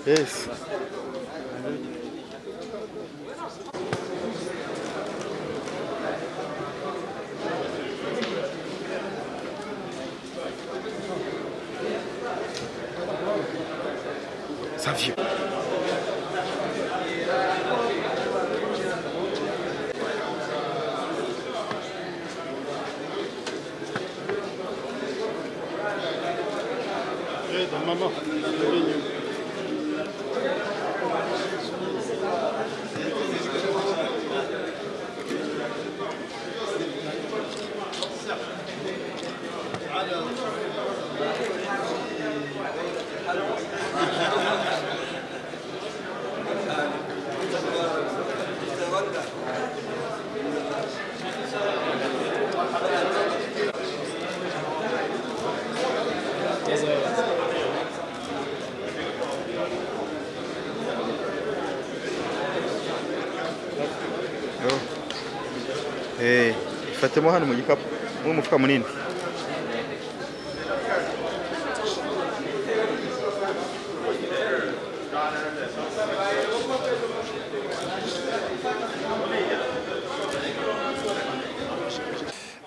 Yes. Savio. Evet, mama. Eh, fatemo hano mu gikapu. Mu mufuka munini.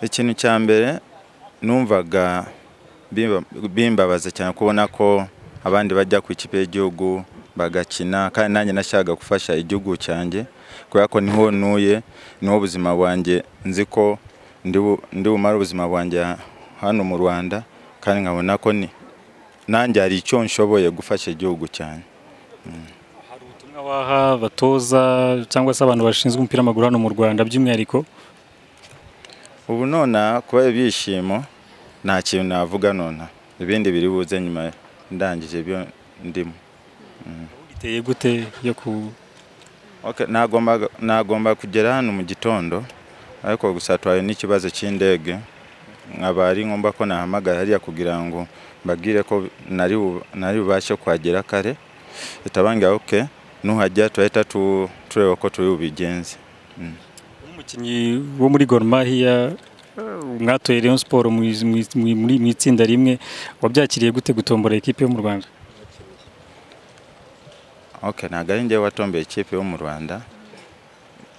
ikintu cya mbere numvaga bimba- bimbabaza cyane kubona ko abandi bajya ku ikipe y'igihugu bagakina kandi nanjye nashakaga gufasha igihugu cyanjye kubera ko niho ntuye niho ubuzima bwanjye nzi ko ndi bu- ndi bumare ubuzima bwanjye hano mu rwanda kandi nkabona ko ni nanjye hari icyo nshoboye gufasha igihugu cyane Hari ubutumwa waha abatoza cyangwa se abantu bashinzwe umupira w'amaguru hano mu Rwanda by'umwihariko ubu nona kuba ibyishimo nta kintu navuga nona ibindi biri buze nyuma ndangije ibyo ndimo iteye gute yo ku Okay, nagombaga- nagomba kugera hano mu gitondo ariko gusa twari n'ikibazo cy'indege nkaba ari ngombwa ko nahamagara hariya kugira ngo mbabwire ko nari bu- nari bubashe kuhagera kare bitabangira oke nuhajya turahita tu- tureba ko turi bubigenze umukinnyi wo muri Gor Mahia eh, mwatoye Rayon Sport mu iz- mu iz- mu- muri- mu itsinda rimwe wabyakiriye gute gutombora ekipe yo mu Rwanda Okay, ntabwo ari njyewe watombeye ikipe yo mu Rwanda.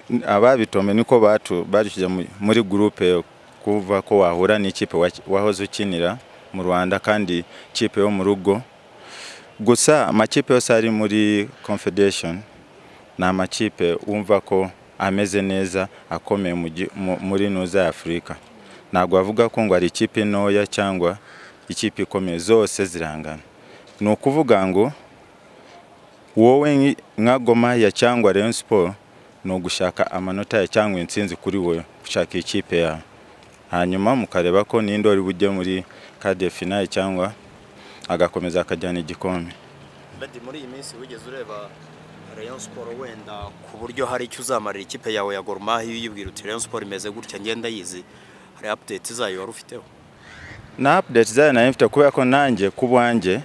N- Ababitombe niko batu badushyize mu- muri gurupe kuva ko wahura n'ikipe wa- wahoze ukinira mu Rwanda kandi ikipe yo mu rugo. Gusa amakipe yose ari muri Confederation ni amakipe wumva ko ameze neza akomeye mu gi- mu- muri nuza ya Afurika. Ntabwo bavuga ko ngo ari ikipe ntoya cyangwa ikipe ikomeye zose zirangana. Ni ukuvuga ngo wowe nki- nka Goma ya cyangwa Rayon Sport ni ugushaka amanota ya cyangwa intsinzi kuri wowe gushaka ikipe yawe hanyuma mukareba ko ninde wari bujye muri kade finale cyangwa agakomeza akajyana igikombe Bedi muri iyi minsi wigeze ureba Rayon Sport wenda ku buryo hari icyo uzamarira ikipe yawe ya Gor Mahia uyibwira uti Rayon Sport imeze gutya ngenda yizi hari update zayo wari ufiteho na update zayo nari mfite kubera ko nanjye ku bwanjye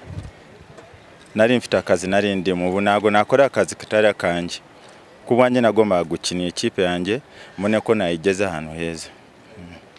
nari mfite akazi nari ndimo ubu ntabwo nakora akazi katari akanjye ku bwanjye nagombaga gukinira ikipe yanjye mbone ko nayigeze ahantu heza